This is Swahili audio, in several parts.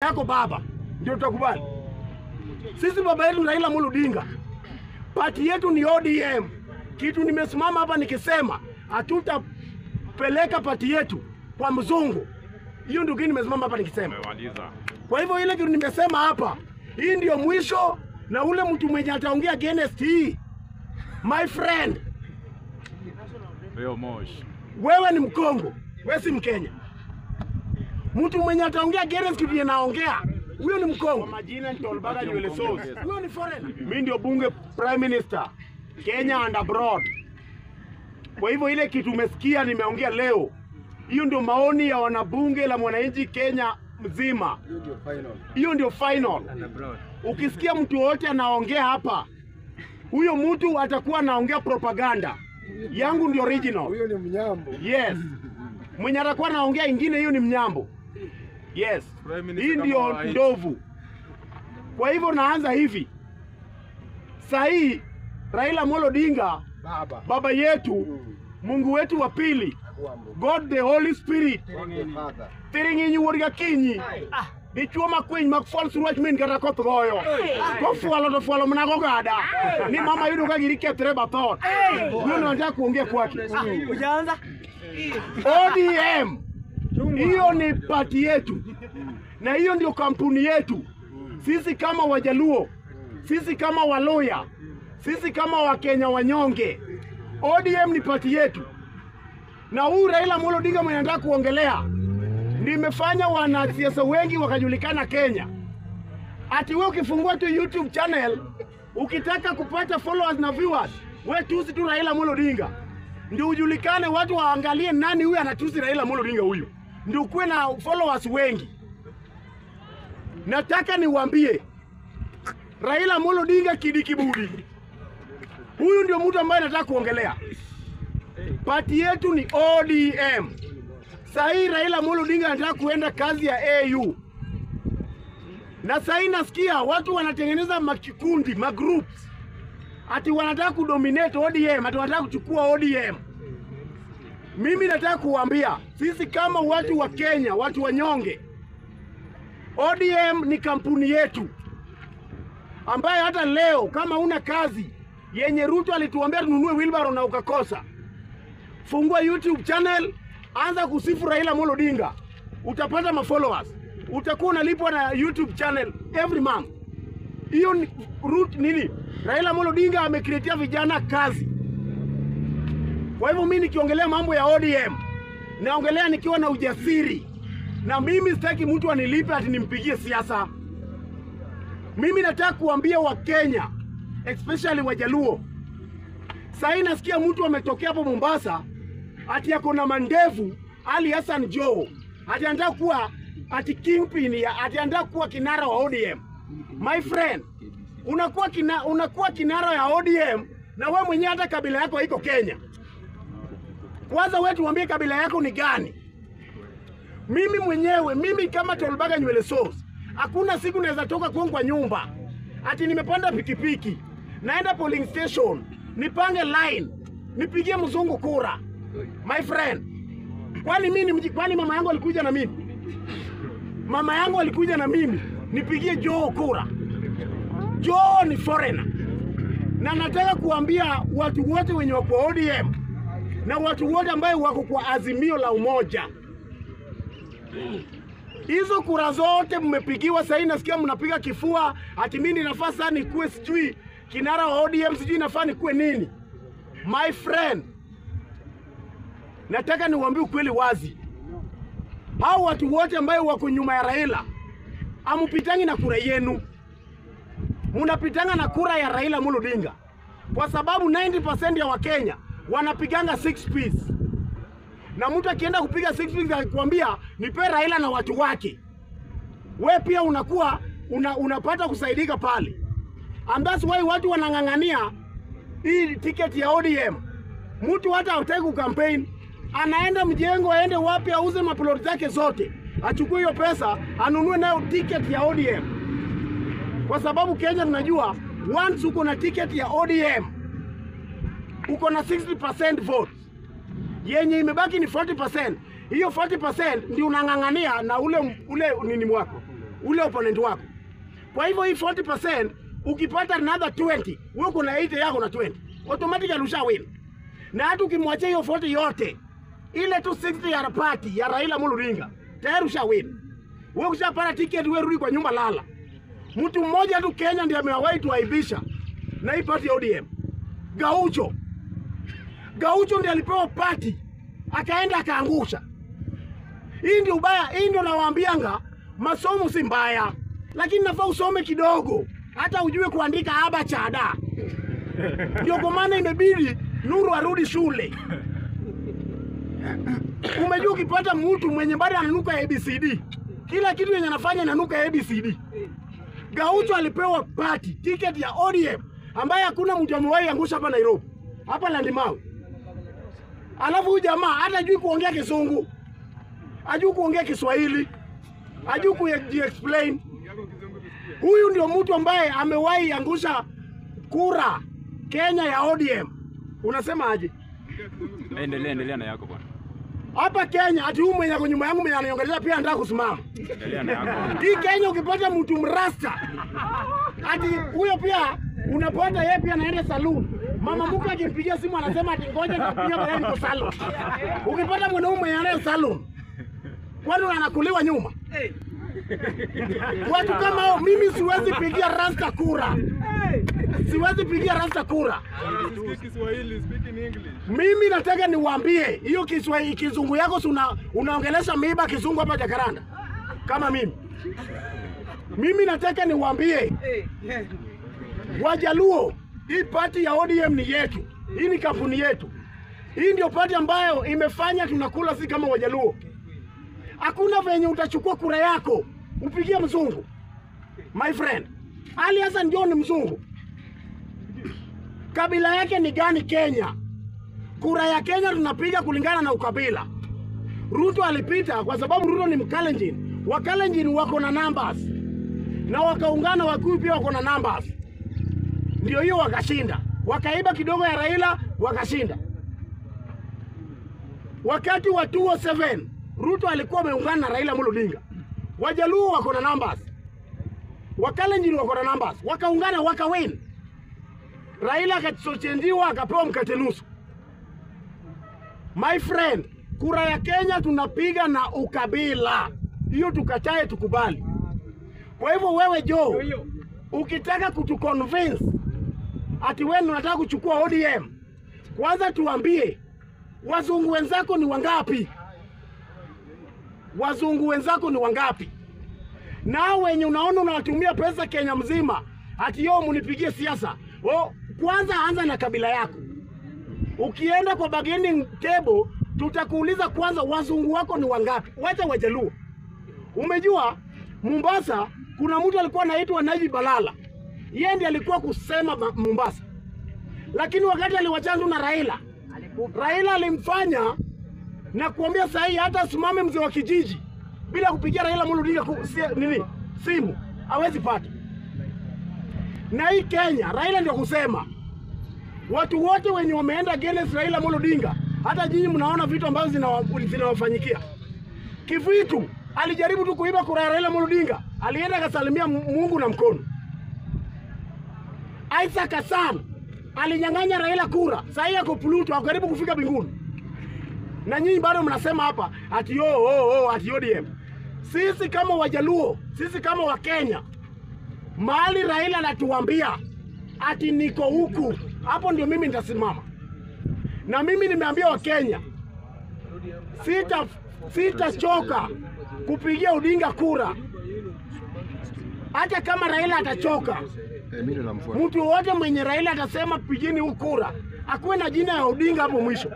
yako baba, ndio tutakubali. Sisi baba yetu ni Raila Amolo Odinga, pati yetu ni ODM. Kitu nimesimama hapa nikisema hatutapeleka pati yetu kwa mzungu, hiyo ndio kitu nimesimama hapa nikisema. Umemaliza. Kwa hivyo ile kitu nimesema hapa, hii ndio mwisho, na ule mtu mwenye ataongea against hii, my friend, Leo Moshi. wewe ni Mkongo, wewe si Mkenya. Mtu mwenye ataongea against kitu yenye naongea, huyo ni Mkongo. Majina ni Tolbaga nywele sauce. Huyo ni foreigner. Mimi ndio bunge prime minister Kenya and abroad. Kwa hivyo ile kitu umesikia nimeongea leo, hiyo ndio maoni ya wanabunge la mwananchi Kenya mzima. Hiyo ndio final. Ukisikia mtu yoyote anaongea hapa, huyo mtu atakuwa anaongea propaganda. Yangu ndio original. Huyo ni mnyambo. Yes. Mwenye atakuwa anaongea ingine hiyo ni mnyambo. Yes. Prime Minister Hii kama ndio wa nchi. ndovu. Kwa hivyo naanza hivi. Saa hii Raila Amolo Odinga Baba. baba yetu, Mungu wetu wa pili, Kwambo. God the Holy Spirit, God the Father. thiring'inyi wuod gakinyi dichuo makwiny mak fwal surwach min kata koth goyo kofwalo to fwalo mana gogada ni mama yudo ka giri kethre bathot huyo ndo nataka kuongea kwake ODM hiyo ni pati yetu na hiyo ndio kampuni yetu sisi kama Wajaluo, sisi kama Waluya, sisi kama Wakenya wanyonge. ODM ni pati yetu, na huyu Raila Amolo Odinga mwenye nataka kuongelea ndio imefanya wanasiasa wengi wakajulikana Kenya. Ati wewe ukifungua tu YouTube channel ukitaka kupata followers na viewers, we tusi tu Raila Amolo Odinga ndio ujulikane, watu waangalie nani huyu anatusi Raila Amolo Odinga huyu, ndio ukuwe na followers wengi. Nataka niwaambie Raila Amolo Odinga kidikibudi, huyu ndio mtu ambaye nataka kuongelea. Pati yetu ni ODM. Saa hii Raila Amolo Odinga anataka kuenda kazi ya AU, na saa hii nasikia watu wanatengeneza makikundi magroups, ati wanataka kudominate ODM, ati wanataka kuchukua ODM. Mimi nataka kuwaambia sisi kama watu wa Kenya, watu wanyonge, ODM ni kampuni yetu ambaye hata leo kama una kazi yenye Ruto alituambia tununue wheelbarrow na ukakosa, fungua YouTube channel, anza kusifu Raila Amolo Odinga, utapata mafollowers, utakuwa unalipwa na YouTube channel every month. Hiyo ni root nini? Raila Amolo Odinga amekreatia vijana kazi. Kwa hivyo mimi nikiongelea mambo ya ODM naongelea nikiwa na ujasiri, na mimi sitaki mtu anilipe ati nimpigie siasa. Mimi nataka kuambia Wakenya especially Wajaluo, saa hii nasikia mtu ametokea hapo Mombasa ati ako na mandevu Ali Hassan Joho ati anataka kuwa ati kingpin ya ati anataka kuwa kinara wa ODM. My friend, unakuwa kina, unakuwa kinara ya ODM na wewe mwenyewe hata kabila yako haiko Kenya. Kwanza wewe tuambie kabila yako ni gani? Mimi mwenyewe mimi kama Tolbaga nywele sauce, hakuna siku naweza toka kwangu kwa nyumba ati nimepanda pikipiki naenda polling station nipange line nipigie mzungu kura. My friend, kwani mimi ni mji- kwani mama yangu alikuja na mimi? Mama yangu alikuja na mimi nipigie Joho kura. Joho ni foreigner, na nataka kuambia watu wote wenye wako ODM na watu wote ambayo wako kwa azimio la umoja, hizo kura zote mmepigiwa. Sahii nasikia mnapiga kifua ati mimi nafaa sasa nikuwe sijui kinara wa ODM, sijui nafaa nikuwe nini. My friend, nataka niwaambie ukweli wazi, hao watu wote ambayo wako nyuma ya Raila amupitangi na kura yenu, munapitanga na kura ya Raila Amolo Odinga kwa sababu 90% ya Wakenya wanapiganga six piece, na mtu akienda kupiga six piece akikwambia nipe Raila na watu wake, we pia unakuwa una, unapata kusaidika pale, and that's why watu wanang'ang'ania hii tiketi ya ODM. Mtu hata hataki kukampeni, anaenda mjengo, aende wapi, auze maploti zake zote, achukue hiyo pesa anunue nayo tiketi ya ODM, kwa sababu Kenya tunajua once uko na tiketi ya ODM uko na 60% vote, yenye imebaki ni 40%. Hiyo 40% ndio unang'ang'ania na ule ule nini mwako ule opponent wako. Kwa hivyo hii 40% ukipata another 20, wewe uko na 80 yako na 20. Automatically usha win. Na hata ukimwachia hiyo 40 yote, ile tu 60 ya party ya Raila Amolo Odinga, tayari usha win. Wewe ukishapata ticket, wewe rudi kwa nyumba lala. Mtu mmoja tu Kenya ndiye amewahi tuaibisha na hii party ya ODM. Gaucho. Gaucho ndiye alipewa party akaenda akaangusha. Hii ndio ubaya, hii ndio nawaambianga, masomo si mbaya, lakini nafaa usome kidogo, hata ujue kuandika aba chada. Ndio kwa maana imebidi Nuru arudi shule. Umejua ukipata mtu mwenye bado ananuka ABCD, kila kitu yenye anafanya inanuka ABCD. Gaucho alipewa party ticket ya ODM ambaye hakuna mtu amewahi angusha hapa Nairobi, hapa Landimawe. Alafu huyu jamaa hata ajui kuongea Kizungu, ajui kuongea Kiswahili, ajui kujiexplain. Huyu ndio mtu ambaye amewahi angusha kura Kenya ya ODM. Unasema aje? Endelea, endelea na yako bwana. Hapa Kenya ati huyu mwenye ako nyuma yangu mwenye ananiongelea pia anataka kusimama. Endelea na yako. Hii Kenya ukipata mtu mrasta ati huyo pia unapata yeye pia anaenda saloon. Mama mke akimpigia simu anasema ati ngoja nitakupigia baadaye niko salon. Ukipata mwanaume mwenye anaenda salon, kwani anakuliwa nyuma? Watu kama hao mimi siwezi pigia rasta kura. Siwezi pigia rasta kura. Speak Kiswahili, speak in English. Mimi nataka niwaambie hiyo Kiswahili kizungu yako si una, unaongelesha miiba kizungu hapa Jakaranda kama mimi. Mimi nataka niwaambie Wajaluo, hii pati ya ODM ni yetu, hii ni kampuni yetu. Hii ndio pati ambayo imefanya tunakula si kama Wajaluo. Hakuna venye utachukua kura yako upigie mzungu. My friend, Ali Hassan Joho ni mzungu. Kabila yake ni gani Kenya? Kura ya Kenya tunapiga kulingana na ukabila. Ruto alipita kwa sababu Ruto ni Mkalenjin. Wakalenjin wako na numbers na wakaungana, Wakikuyu pia wako na numbers, ndio hiyo wakashinda. Wakaiba kidogo ya Raila wakashinda. Wakati wa 2007 Ruto alikuwa ameungana na Raila Amolo Odinga. Wajaluo wako na numbers, Wakalenjin wako na numbers, wakaungana wakawin. Raila akachenjiwa akapewa mkate nusu. My friend, kura ya Kenya tunapiga na ukabila, hiyo tukatae, tukubali. Kwa hivyo wewe Joe, ukitaka kutuconvince ati wewe unataka kuchukua ODM, kwanza tuambie wazungu wenzako ni wangapi? Wazungu wenzako ni wangapi? Na wenye unaona unawatumia pesa Kenya mzima, ati yo munipigie siasa. Oh, kwanza anza na kabila yako. Ukienda kwa bargaining table, tutakuuliza kwanza wazungu wako ni wangapi. Wacha Wajaluo. Umejua Mombasa kuna mtu alikuwa anaitwa Najib Balala, yeye ndiye alikuwa kusema ma- Mombasa, lakini wakati aliwachana tu na Raila, Raila alimfanya na kuambia sahi hata asimame mzee wa kijiji bila kupigia Raila Amolo Odinga ku- si- nini simu hawezi pata. Na hii Kenya, Raila ndio kusema watu wote wenye wameenda against Raila Amolo Odinga, hata nyinyi mnaona vitu ambavyo zinawa- zinawafanyikia. Kivitu alijaribu tu kuiba kura ya Raila Amolo Odinga, alienda akasalimia Mungu na mkono. Isaac Hassan alinyang'anya Raila kura, sahii ako Pluto, ako karibu kufika mbinguni, na nyinyi bado mnasema hapa ati oh, oh, oh, ati ODM. Sisi kama Wajaluo, sisi kama Wakenya, mahali Raila anatuambia ati niko huku, hapo ndio mimi nitasimama. Na mimi nimeambia Wakenya sita sitachoka kupigia Odinga kura, hata kama Raila atachoka. Eh, mimi ndo namfuata. Mtu wote mwenye Raila atasema pigini huu kura, akuwe na jina ya Odinga hapo mwisho.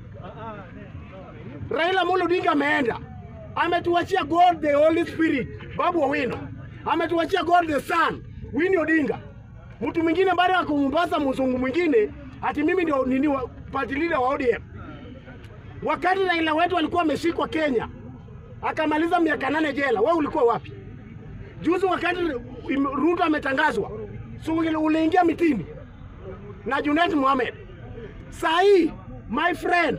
Raila Amolo Odinga ameenda, ametuachia God the Holy Spirit, Babu Owino, ametuachia God the Son, Winnie Odinga. Mtu mwingine bado ako Mombasa, mzungu mwingine ati mimi ndio nini wa- party leader wa ODM. Wakati Raila wetu alikuwa ameshikwa Kenya, akamaliza miaka nane jela, wewe ulikuwa wapi? Juzi wakati im- Ruto ametangazwa, si uli- uliingia mitini na Junet Mohamed. Saa hii my friend,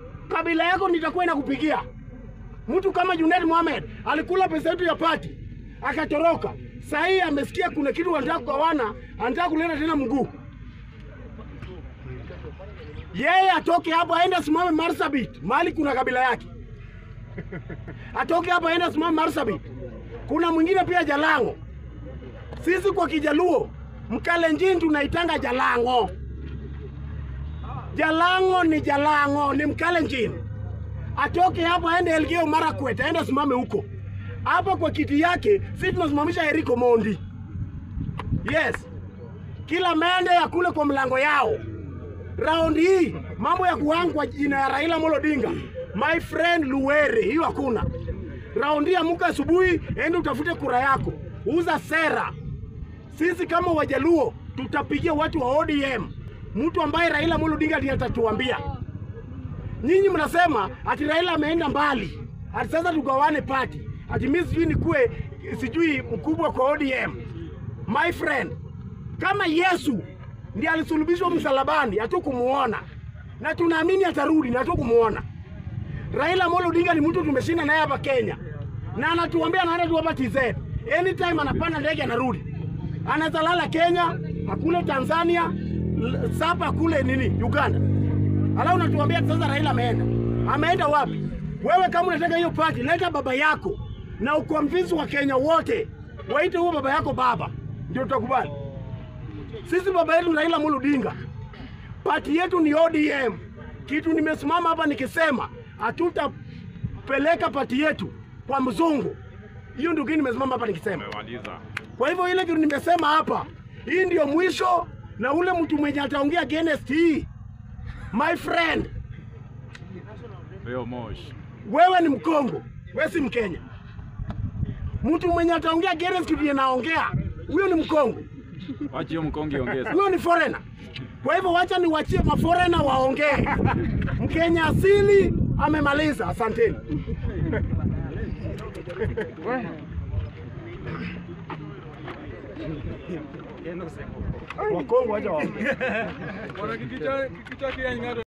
kabila yako nitakuwa inakupigia. Mtu kama Junet Mohamed alikula pesa yetu ya pati, akatoroka. Saa hii amesikia kuna kitu wanataka kugawana, anataka kuleta tena mguu. Yeye atoke hapo aende asimame Marsabit, mahali kuna kabila yake. Atoke hapo aende asimame Marsabit. Kuna mwingine pia Jalango. Sisi kwa Kijaluo Mkalenjin tunaitanga Jalango. Jalango ni Jalango, ni Mkalenjin. Atoke hapo aende Elgeyo Marakwet, aende asimame huko. Hapa kwa kiti yake sisi tunasimamisha Eriko Mondi. Yes, kila mende ya kule kwa mlango yao. Raundi hii mambo ya kuangwa jina ya Raila Amolo Odinga, my friend Luwere, hiyo hakuna. Raundi hii amuka asubuhi, ende utafute kura yako, uza sera. Sisi kama Wajaluo tutapigia watu wa ODM, mtu ambaye Raila Amolo Odinga ndiye atatuambia. Nyinyi mnasema ati Raila ameenda mbali, ati sasa tugawane pati, ati mimi sijui nikuwe sijui mkubwa kwa ODM. My friend, kama Yesu ndiye alisulubishwa msalabani, hatukumuona na tunaamini atarudi na hatukumuona. Raila Amolo Odinga ni mtu tumeshinda naye hapa Kenya, na anatuambia anaenda tu hapa TZ, anytime anapanda ndege anarudi, anaweza lala Kenya, akule Tanzania, l- sapa kule nini Uganda, alafu unatuambia ati sasa Raila ameenda. Ameenda wapi? Wewe kama unataka hiyo party, leta baba yako na ukonvince wa Kenya wote waite huo baba yako baba, ndio tutakubali. Sisi baba yetu ni Raila Amolo Odinga, pati yetu ni ODM. Kitu nimesimama hapa nikisema hatutapeleka pati yetu kwa mzungu. Hiyo ndio kitu nimesimama hapa nikisema. Umemaliza. Kwa hivyo ile kitu nimesema hapa, hii ndio mwisho, na ule mtu mwenye ataongea against hii, my friend, Leo moshi. wewe ni Mkongo, wewe si Mkenya. Mtu mwenye ataongea against kitu naongea, huyo ni Mkongo, Wachi hiyo mkonge ongeza. huyo ni foreigner. Kwa hivyo wacha niwachie maforena waongee. Mkenya asili amemaliza. Asanteni. Wakongo wacha waongee. Bwana kikicha kikicha kia ing'ado